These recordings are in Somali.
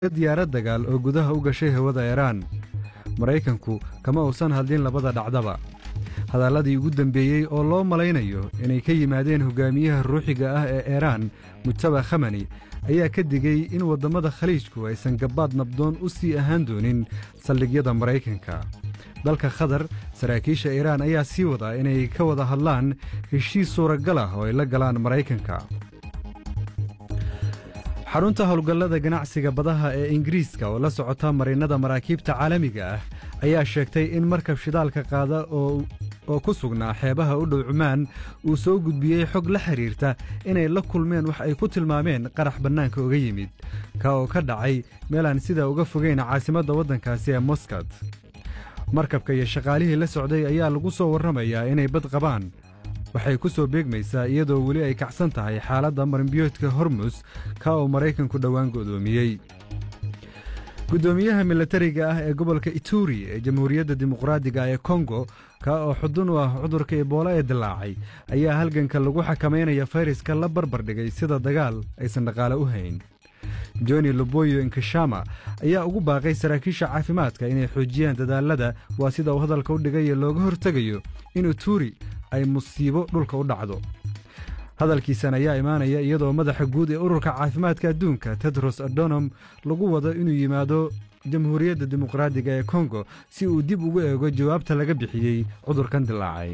diyaarad dagaal oo gudaha u gashay hawada iiraan maraykanku kama uusan hadlin labada dhacdaba hadalladii ugu dembeeyey oo loo malaynayo inay ka yimaadeen hogaamiyaha ruuxiga ah ee iiraan mujtaba khamani ayaa ka digey in waddammada khaliijku aysan gabbaad nabdoon u sii ahaan doonin saldhigyada maraykanka dalka khatar saraakiisha iiraan ayaa sii wadaa inay ka wada hadlaan heshiis suuragal ah oo ay la galaan maraykanka xarunta howlgallada ganacsiga badaha ee ingiriiska oo la socota marinnada maraakiibta caalamiga ah ayaa sheegtay in markab shidaalka qaada oo ku sugnaa xeebaha u dhow cumaan uu soo gudbiyey xog la xidhiirta inay la kulmeen wax ay ku tilmaameen qarax bannaanka uga yimid ka oo ka dhacay meel aan sidaa uga fogayn caasimadda waddankaasi ee moskad markabka iyo shaqaalihii la socday ayaa lagu soo warramayaa inay bad qabaan waxay ku soo beegmaysaa iyadoo weli ay kacsan tahay xaaladda marinbiyoodka hormus ka oo maraykanku dhowaan go'doomiyey guddoomiyaha milatariga ah ee gobolka ituri ee jamhuuriyadda dimuqraadiga ee kongo ka oo xudun u ah cudurka ebola ee dilaacay ayaa halganka lagu xakamaynaya fayraska la barbar dhigay sida dagaal aysan dhaqaale u hayn joni loboyo inkashama ayaa ugu baaqay saraakiisha caafimaadka inay xoojiyaan dadaalada waa sida uu hadalka u dhigayo looga hortegayo in ituri ay musiibo dhulka u dhacdo hadalkiisan ayaa imaanaya iyadoo madaxa guud ee ururka caafimaadka adduunka tedros adonom lagu wado inuu yimaado jamhuuriyadda dimuqraadiga ee kongo si uu dib ugu eego jawaabta laga bixiyey cudurkan dilaacay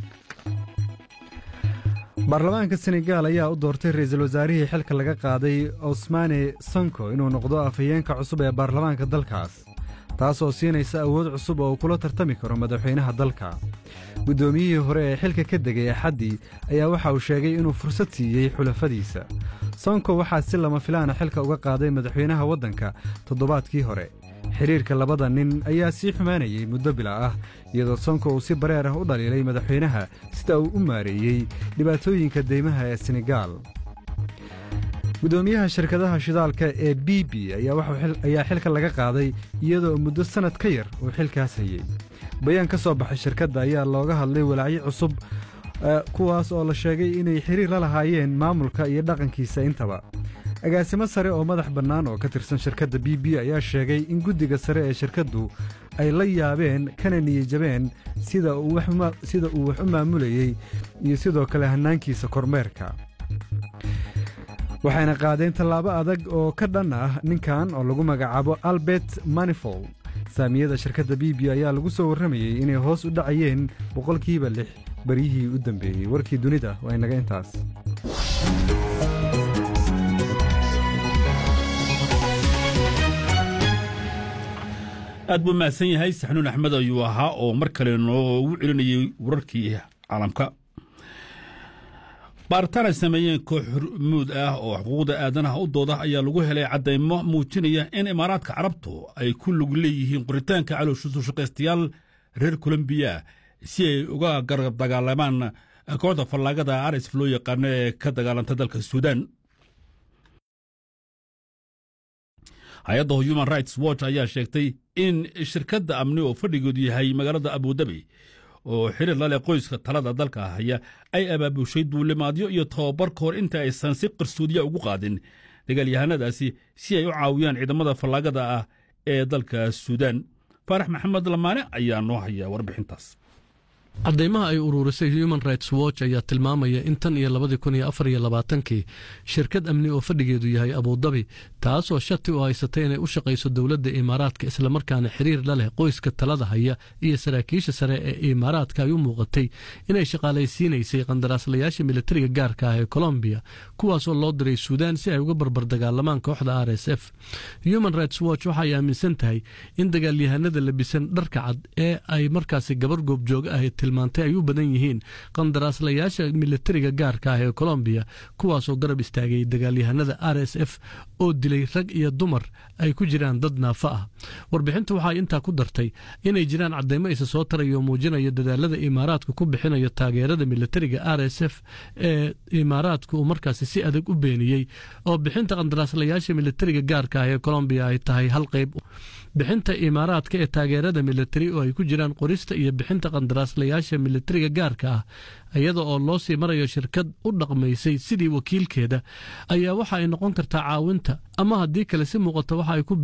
baarlamaanka senegaal ayaa u doortay ra'iisul wasaarihii xilka laga qaaday osmane sonko inuu noqdo afhayeenka cusub ee baarlamaanka dalkaas taasoo siinaysa awood cusub oo uu kula tartami karo madaxweynaha dalka guddoomiyihii hore ee xilka ka degay axaddii ayaa waxa uu sheegay inuu fursad siiyey xulafadiisa sonko waxaa si lama filaana xilka uga qaaday madaxweynaha waddanka toddobaadkii hore xidhiirka labada nin ayaa sii xumaanayey muddo bila ah iyadoo sonko uu si bareer ah u dhaliilay madaxweynaha sida uu u maareeyey dhibaatooyinka deymaha ee senegaal guddoomiyaha shirkadaha shidaalka ee b b ayaa xilka laga qaaday iyadoo muddo sannad ka yar uu xilkaas hayey bayaan ka soo baxay shirkadda ayaa looga hadlay walaacyo cusub kuwaas oo la sheegay inay xiriir la lahaayeen maamulka iyo dhaqankiisa intaba agaasimo sare oo madax bannaan oo ka tirsan shirkadda b b ayaa sheegay in guddiga sare ee shirkaddu ay la yaabeen kana niyijabeen sida uu wax u maamulayey iyo sidoo kale hannaankiisa kormeerka waxayna qaadeen tallaabo adag oo ka dhan ah ninkan oo lagu magacaabo albert manifold saamiyada shirkadda b b ayaa lagu soo warramayey inay hoos u dhacayeen boqolkiiba lix baryihii u dambeeyey warkii dunida waa inaga intaas aad buu mahadsan yahay saxnuun axmed ayuu ahaa oo mar kale noogu celinayey wararkii caalamka baaritaan ay sameeyeen koox hormuud ah oo xuquuqda aadanaha u dooda ayaa lagu helay caddaymo muujinaya in imaaraadka carabtu ay ku lug leeyihiin qoritaanka calowshasushaqaystayaal reer kolombiya si ay uga garab dagaalamaan kooxda fallaagada arsf loo yaqaano ee ka dagaalanta dalka suudaan hay-adda human rights watch ayaa sheegtay in shirkadda amni oo fadhigoodu yahay magaalada abudabi oo xiriir la leh qoyska talada dalka haya ay abaabushay duulimaadyo iyo tababar ka hor inta aysan si qarsoodiya ugu qaadin dagaalyahanadaasi si ay u caawiyaan ciidamada fallaagada ah ee dalka suudaan faarax maxamed lamaane ayaa noo haya warbixintaas caddaymaha ay ururisay human rights watch ayaa tilmaamaya in tan iyo labadii kun iyo afar iyo labaatankii shirkad amni oo fadhigeedu yahay abudabi taasoo shati u haysatay inay u shaqayso dowladda imaaraadka islamarkaana xiriir la leh qoyska talada haya iyo saraakiisha sare ee imaaraadka ay u muuqatay inay shaqaalaysiinaysay qandaraaslayaasha militariga gaarka ah ee colombiya kuwaasoo loo diray suudaan si ay uga barbar dagaalamaan kooxda r s f human rights watch waxa ay aaminsan tahay in dagaalyahanada labisan dharka cad ee ay markaasi gabar goobjoog ah tilmaantay ay u badan yihiin qandaraaslayaasha militariga gaarka ah ee colombiya kuwaasoo garab istaagay dagaalyahanada r s f oo dilay rag iyo dumar ay ku jiraan dad naafa ah warbixinta waxay intaa ku dartay inay jiraan caddaymo isa soo taraya oo muujinaya dadaalada imaaraadka ku bixinayo taageerada militariga r s f ee imaaraadka uu markaasi si adag u beeniyey oo bixinta qandaraaslayaasha militariga gaarka ah ee colombiya ay tahay hal qayb bixinta imaaraadka ee taageerada militari oo ay ku jiraan qorista iyo bixinta qandaraaslayaasha taliyayaasha militariga gaarka ah iyada oo loo sii marayo shirkad u dhaqmaysay sidii wakiilkeeda ayaa waxa ay noqon kartaa caawinta ama haddii kale si muuqata waxa ay ku